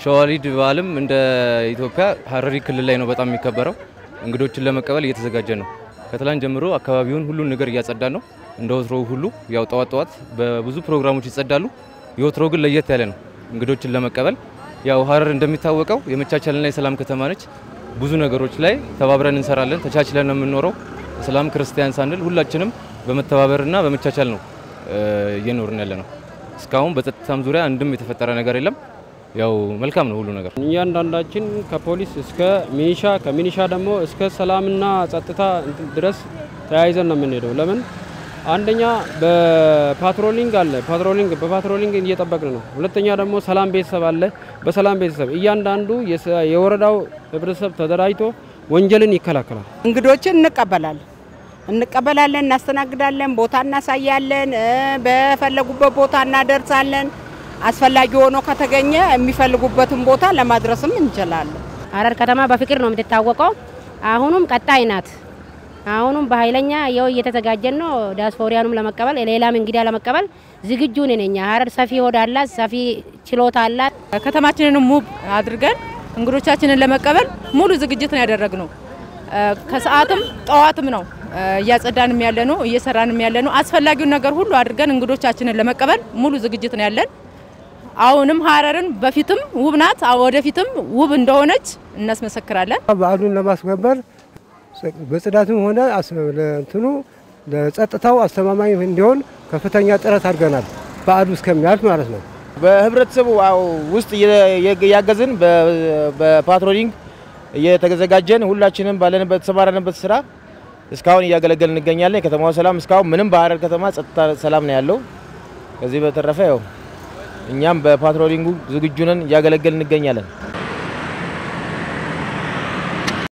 ሸዋሊድ በዓልም እንደ ኢትዮጵያ ሀረሪ ክልል ላይ ነው በጣም የሚከበረው። እንግዶችን ለመቀበል እየተዘጋጀ ነው። ከትላንት ጀምሮ አካባቢውን ሁሉን ነገር እያጸዳን ነው። እንደ ወትሮው ሁሉ ያው ጠዋት ጠዋት በብዙ ፕሮግራሞች ይጸዳሉ። የወትሮ ግን ለየት ያለ ነው እንግዶችን ለመቀበል። ያው ሀረር እንደሚታወቀው የመቻቻልና የሰላም ከተማ ነች። ብዙ ነገሮች ላይ ተባብረን እንሰራለን። ተቻችለን ነው የምንኖረው። እስላም ክርስቲያን ሳንል ሁላችንም በመተባበርና በመቻቻል ነው እየኖርን ያለ ነው። እስካሁን በጸጥታም ዙሪያ አንድም የተፈጠረ ነገር የለም። ያው መልካም ነው ሁሉ ነገር። እያንዳንዳችን ከፖሊስ እስከ ሚኒሻ ከሚኒሻ ደግሞ እስከ ሰላምና ጸጥታ እንትን ድረስ ተያይዘን ነው የምንሄደው። ለምን አንደኛ በፓትሮሊንግ አለ፣ ፓትሮሊንግ በፓትሮሊንግ እየጠበቅን ነው። ሁለተኛ ደግሞ ሰላም ቤተሰብ አለ፣ በሰላም ቤተሰብ እያንዳንዱ የወረዳው ህብረተሰብ ተደራጅቶ ወንጀልን ይከላከላል። እንግዶችን እንቀበላለን እንቀበላለን፣ እናስተናግዳለን፣ ቦታ እናሳያለን፣ በፈለጉበት ቦታ እናደርሳለን። አስፈላጊ ሆኖ ከተገኘ የሚፈልጉበትን ቦታ ለማድረስም እንችላለን። ሀረር ከተማ በፍቅር ነው የምትታወቀው። አሁኑም ቀጣይ ናት። አሁኑም በኃይለኛ የው እየተዘጋጀን ነው። ዲያስፖሪያኑም ለመቀበል ሌላም እንግዳ ለመቀበል ዝግጁ ነን። እኛ ሀረር ሰፊ ሆድ አላት፣ ሰፊ ችሎታ አላት። ከተማችንን ውብ አድርገን እንግዶቻችንን ለመቀበል ሙሉ ዝግጅት ነው ያደረግነው። ከሰዓትም ጠዋትም ነው እያጸዳንም ያለ ነው እየሰራንም ያለ ነው። አስፈላጊውን ነገር ሁሉ አድርገን እንግዶቻችንን ለመቀበል ሙሉ ዝግጅት ነው ያለን። አሁንም ሀረርን በፊትም ውብ ናት፣ ወደፊትም ውብ እንደሆነች እናስመሰክራለን። በዓሉን ለማስከበር በጽዳትም ሆነ እንትኑ ለጸጥታው አስተማማኝ እንዲሆን ከፍተኛ ጥረት አድርገናል። በዓሉ እስከሚያልፍ ማለት ነው። በህብረተሰቡ ውስጥ እያገዝን በፓትሮሊንግ እየተዘጋጀን ሁላችንም ባለንበት ተሰማራንበት ስራ እስካሁን እያገለገልን እንገኛለን። የከተማው ሰላም እስካሁን ምንም በሀረር ከተማ ጸጥታ ሰላም ነው ያለው። ከዚህ በተረፈ ያው እኛም በፓትሮሊንጉ ዝግጁ ነን፣ እያገለገልን እንገኛለን።